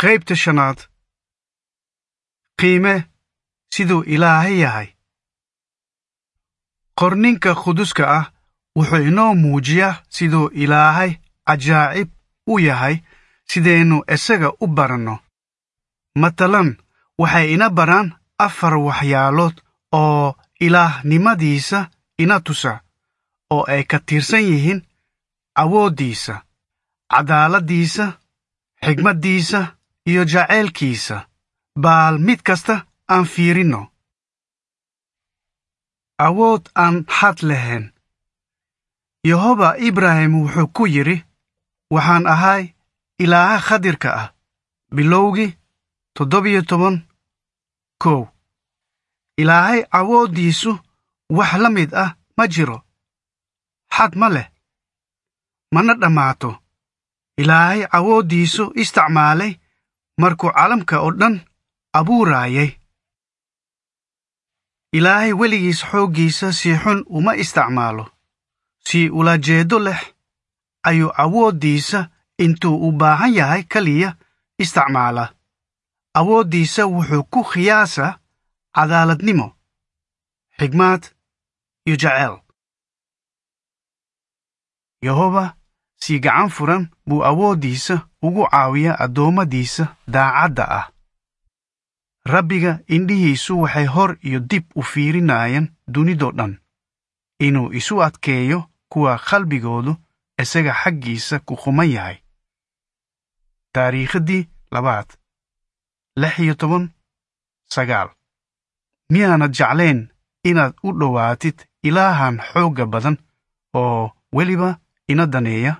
qaybta shanaad qiime siduu ilaahay yahay qorninka quduska ah wuxuu inoo muujiyaa siduu ilaahay cajaa'ib u yahay sidaynu isaga u baranno matalan waxay ina baraan afar waxyaalood oo ilaahnimadiisa ina tusa oo ay ka tirsan yihiin awooddiisa cadaaladdiisa xigmaddiisa iyo jaceylkiisa baal mid kasta aan fiirinno awood aan xad lahayn yehoba ibraahim wuxuu ku yidhi waxaan ahay ilaaha khadirka ah bilowgii toddobiyo toban kow ilaahay awooddiisu wax la mid ah ma jiro xad ma leh mana dhammaato ilaahay awooddiisu isticmaalay markuu calamka oo dhan abuuraayay ilaahay weligiis xooggiisa si xun uma isticmaalo si ulajeedo leh ayuu awooddiisa intuu u baahan yahay keliya isticmaala awooddiisa wuxuu ku khiyaasaa cadaaladnimo xigmaad iyo jaceyl yehoba si gacan furan buu awooddiisa ugu caawiyaa addoommadiisa daacadda ah rabbiga indhihiisu waxay hor iyo dib u fiirinayaan dunidoo dhan inuu isu adkeeyo kuwa qalbigoodu isaga xaggiisa ku quman yahay taariikhdii labaad lix iyo toban sagaal miyaanad jeclayn inaad u dhowaatid ilaahan xoogga badan oo weliba ina daneeya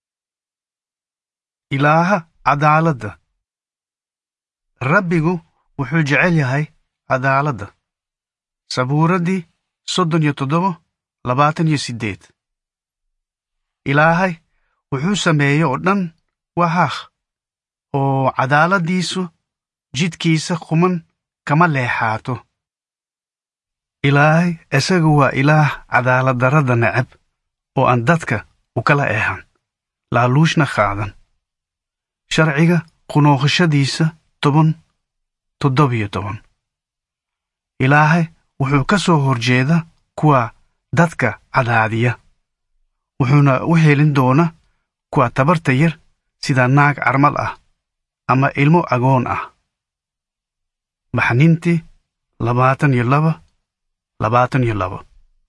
ilaaha cadaaladda rabbigu wuxuu jecel yahay cadaaladda sabuuraddii soddon iyo toddoba labaatan iyo siddeed ilaahay wuxuu sameeye oo dhan waa haaq oo cadaaladdiisu jidkiisa quman kama leexaato ilaahay isagu waa ilaah cadaaladdarrada necab oo aan dadka u kala eehan laaluushna qaadan sharciga qunooqashadiisa toban toddobiyo toban ilaahay wuxuu ka soo horjeeda kuwa dadka cadaadiya wuxuuna u helin doona kuwa tabarta yar sida naag carmal ah ama ilmo agoon ah baxnintii labaatan iyo laba labaatan iyo laba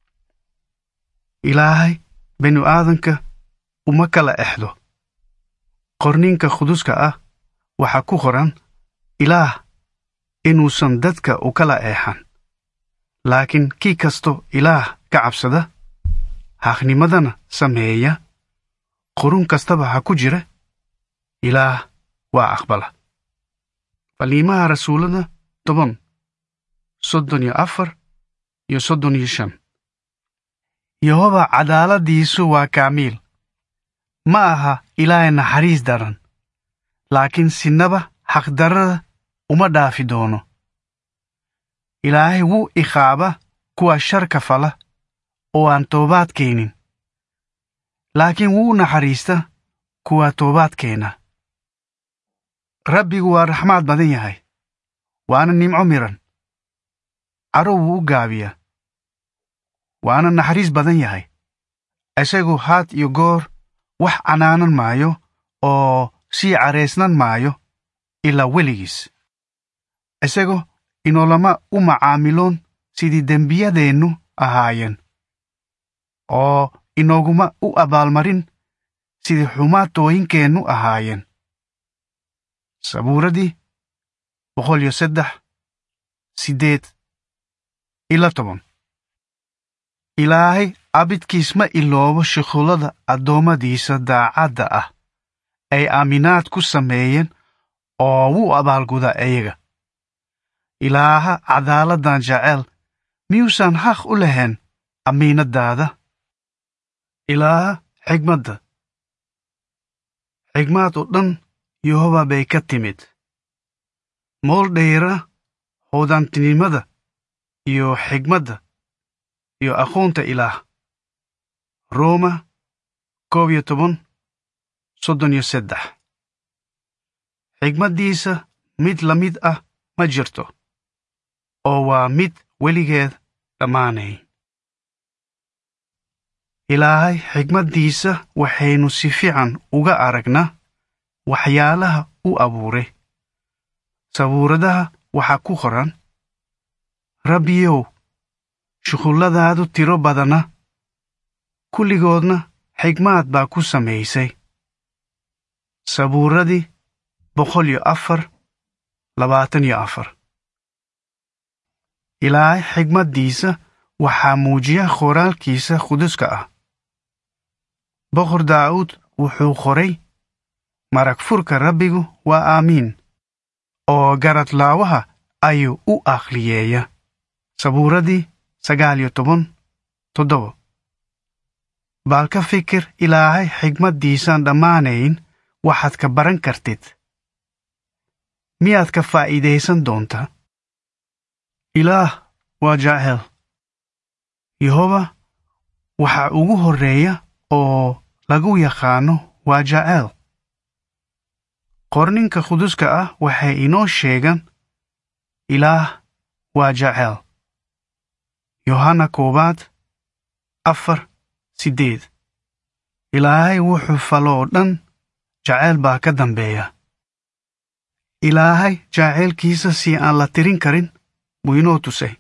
ilaahay binu aadanka uma kala exdo qorninka quduska ah waxaa ku qoran ilaah inuusan dadka u kala eexan laakiin kii kasto ilaah ka cabsada xaqnimadana sameeya qurun kastaba ha ku jira ilaah waa aqbala faliimaha rasuullada toban soddon iyo afar iyo soddon iyo shan yehoba cadaaladdiisu waa kaamiil ma aha ilaahay naxariis daran laakiin sinaba xaqdarrada uma dhaafi doono ilaahay wuu iqaaba kuwa sharka fala oo aan toobaad keenin laakiin wuu naxariista kuwa toobaad keena rabbigu waa raxmaad badan yahay waana nimco miran caro wuu u gaabiyaa waana naxariis badan yahay isagu haad iyo goor wax canaanan maayo oo sii caraysnan maayo ilaa weligiis isagu inoolama u macaamiloon sidii dembiyadeennu ahaayeen oo inooguma u abaalmarin sidii xumaatooyinkeennu ahaayeen sabuuradii boqol iyo saddex siddeed ila toban ilaahay abidkiis ma iloobo shuqullada addoommadiisa daacadda ah ay aaminaad ku sameeyeen oo wuu abaalgudaa iyaga ilaaha cadaaladdan jecel miyuusan xaq u lahayn amiinaddaada ilaaha xigmadda xigmaad oo dhan yehoba bay ka timid mool dhayra hoodaantinimada iyo xigmadda iyo aqoonta ilaah rooma koob iyo toban soddon iyo saddex xigmaddiisa mid la mid ah ma jirto oo waa mid weligeed dhammaanayn ilaahay xigmaddiisa waxaynu si fiican uga aragnaa waxyaalaha u abuuray sabuuradaha waxaa ku qoran rabbiyow shuqulladaadu tiro badana kulligoodna xigmaad baa ku samaysay sabuuradii boqol iyo afar labaatan iyo afar ilaahay xigmaddiisa waxaa muujiya qoraalkiisa quduska ah boqor daa'uud wuxuu qoray marag furka rabbigu waa aamiin oo garadlaawaha ayuu u akhliyeeya sabuuradii sagaal iyo toban toddobo baal ka fikir ilaahay xigmaddiisaan dhammaanayn waxaad ka baran kartid miyaad ka faa'iidaysan doontaa ilaah waa jacel yehoba waxa ugu horreeya oo lagu yaqaano waa jacel qorninka quduska ah waxay inoo sheegaan ilaah waa jacel yohanna koowaad afar siddeed ilaahay wuxuu falo oo dhan jaceyl baa ka dambeeya ilaahay jaceylkiisa si aan la tirin karin buu inoo tusay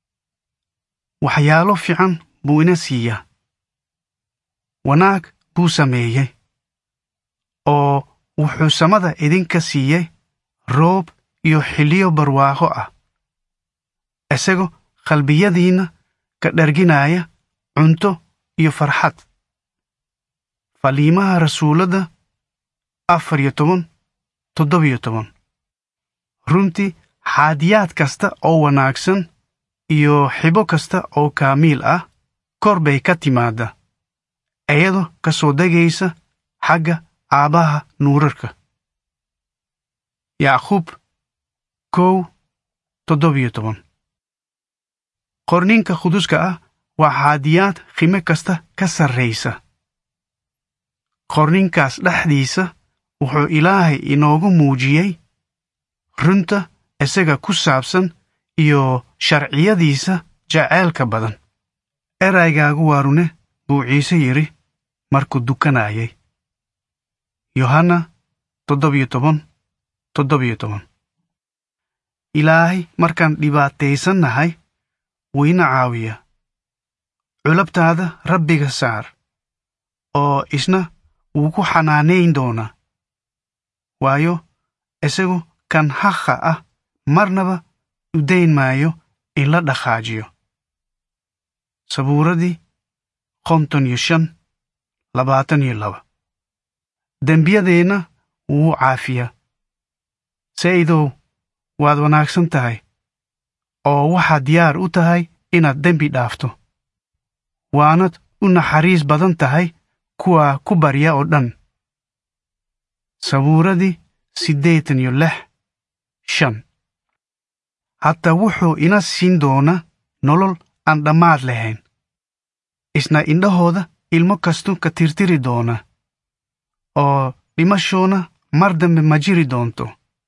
waxyaalo fiican buu ina siiyaa wanaag buu sameeyey oo wuxuu samada idinka siiyey roob iyo xilliyo barwaaqo ah isagoo qalbiyadiinna ka dharginaya cunto iyo farxad faliimaha rasuuladda afar iyo toban toddobiyo toban runtii xaadiyaad kasta oo wanaagsan iyo xibo kasta oo kaamiil ah kor bay ka timaadda iyadoo ka soo degaysa xagga aabbaha nuurarka yacquub kow toddobiyo toban qorninka quduska ah waa xaadiyaad qime kasta ka sarraysa qorninkaas dhexdiisa wuxuu ilaahay inoogu muujiyey runta isaga ku saabsan iyo sharciyadiisa jaceylka badan eraygaagu waa rune buu ciise yidhi markuu dukanayay yohanna toddobiyo toban toddobiyo toban ilaahay markaan dhibaataysannahay wuu ina caawiya culabtaada rabbiga saar oo isna wuu ku xanaanayn doonaa waayo isagu kan haqa ah marnaba u dayn maayo in la dhaqaajiyo sabuuradii konton iyo shan labaatan iyo laba dembiyadeenna wuu caafiyaa sa'idow waad wanaagsan tahay oo waxaad diyaar u tahay inaad dembi dhaafto waanad u naxariis badan tahay kuwa ku barya oo dhan sabuuradii siddeetan iyo lix shan hataa wuxuu ina siin doonaa nolol aan dhammaad lahayn isna indhahooda ilmo kastu ka tirtiri doona oo dhimashoona mar dambe ma jiri doonto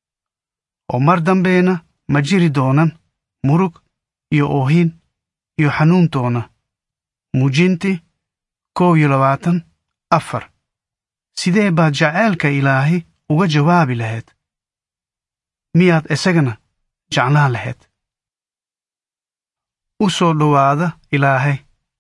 oo mar dambeena ma jiri doonan murug iyo oohin iyo xanuuntoona muujinti kow iyo labaatan afar sidee baad jaceylka ilaahay uga jawaabi lahayd miyaad isagana jeclaan lahayd u soo dhowaada ilaahay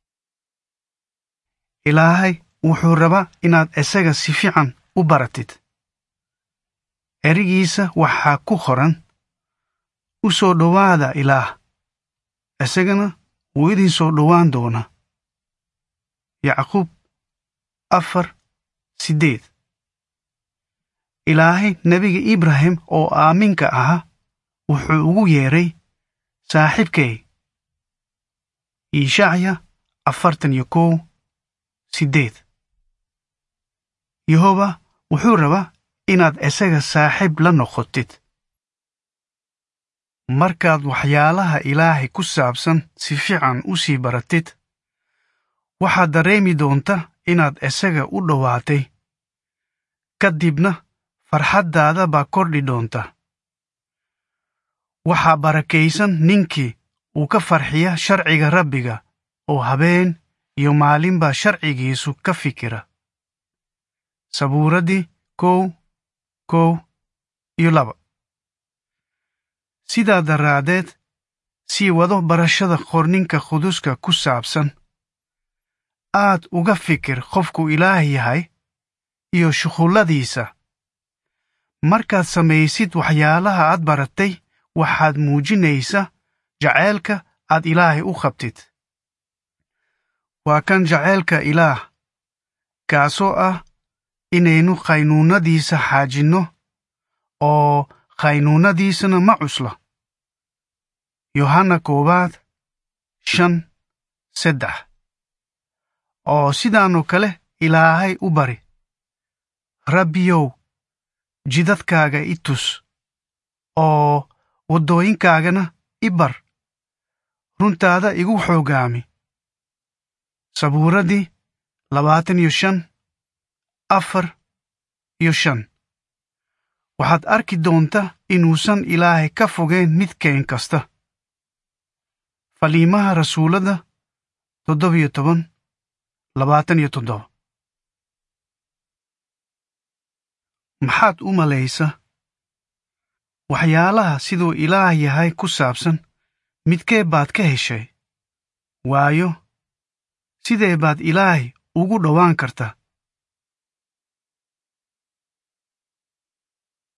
ilaahay wuxuu rabaa inaad isaga si fiican u baratid erigiisa waxaa ku qoran u soo dhowaada ilaah isagana wuu idin soo dhowaan doonaa yacquub afar siddeed ilaahay nebiga ibrahim oo aaminka ahaa wuxuu ugu yeedhay saaxiibkay iishacya afartan iyo kow siddeed yehoba wuxuu rabaa inaad isaga saaxiib la noqotid markaad waxyaalaha ilaahay ku saabsan si fiican u sii baratid waxaad dareemi doonta inaad isaga u dhowaatay ka dibna farxaddaada baa kordhi doonta waxaa barakaysan ninkii uu ka farxiya sharciga rabbiga oo habeen iyo maalinbaa sharcigiisu ka fikira sabuuraddii kow kow iyo laba sidaa daraaddeed sii wado barashada qorninka quduska ku saabsan aad uga fikir qofku ilaah yahay iyo shuqulladiisa markaad samaysid waxyaalaha aad baratay waxaad muujinaysa jaceylka aad ilaahay u qabtid waa kan jaceylka ilaah kaasoo ah inaynu qaynuunadiisa xaajinno oo qaynuunadiisana ma cusla yohanna koowaad shan saddex oo sidaanoo kale ilaahay u bari rabbiyow jidadkaaga i tus oo waddooyinkaagana i bar runtaada igu xoogaami sabuuraddii labaatan iyo shan afar iyo shan waxaad arki doonta inuusan ilaahay ka fogeyn midkeen kasta faliimaha rasuuladda toddobiyo toban labaatan iyo toddoba maxaad u malaysa waxyaalaha siduu ilaah yahay ku saabsan midkee baad ka heshay waayo sidee baad ilaahay ugu dhowaan kartaa